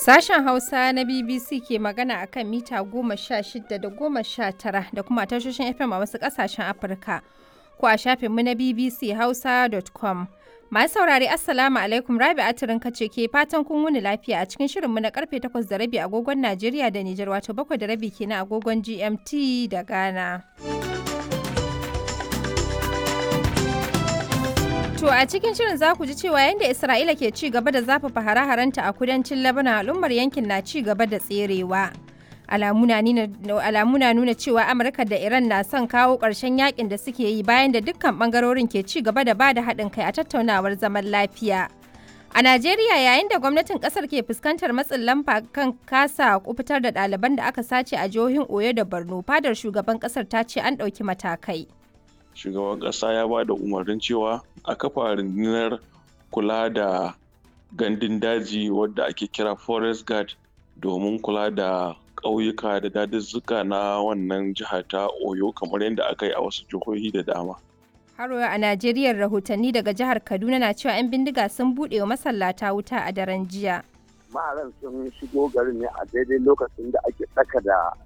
Sashen Hausa na BBC ke magana a kan mita goma sha shida da goma sha tara da kuma tashoshin FM a wasu ƙasashen Afirka. Ko a shafinmu na BBC Hausa.com. Masu saurari Assalamu alaikum Rabi Atirin kace ke fatan kun wuni lafiya a cikin shirinmu na karfe takwas da rabi agogon Najeriya da Nijar wato bakwai da rabi kenan agogon GMT da Ghana. To a cikin shirin za ku ji cewa yadda Isra'ila ke ci gaba da zafafa hare-harenta a kudancin Lebanon al'ummar yankin na ci gaba da tserewa. Alamu na nuna cewa Amurka da Iran na son kawo ƙarshen yakin da suke yi bayan da dukkan ɓangarorin ke ci gaba da ba da haɗin kai a tattaunawar zaman lafiya. A Najeriya yayin da gwamnatin ƙasar ke fuskantar matsin lamba kan kasa kufitar da ɗaliban da aka sace a jihohin Oyo da Borno, fadar shugaban ƙasar ta ce an ɗauki matakai. shugaban ƙasa ya ba da umarnin cewa a kafa rundunar kula da gandun daji wadda ake kira forest guard domin kula da ƙauyuka da daduzzuka na wannan jiha ta oyo kamar yadda aka yi a wasu jihohi da dama Haro a Najeriya rahotanni daga jihar Kaduna na cewa 'yan bindiga sun buɗe wa masallata wuta a daren jiya. maharan sun shigo garin ne a daidai lokacin da ake tsaka da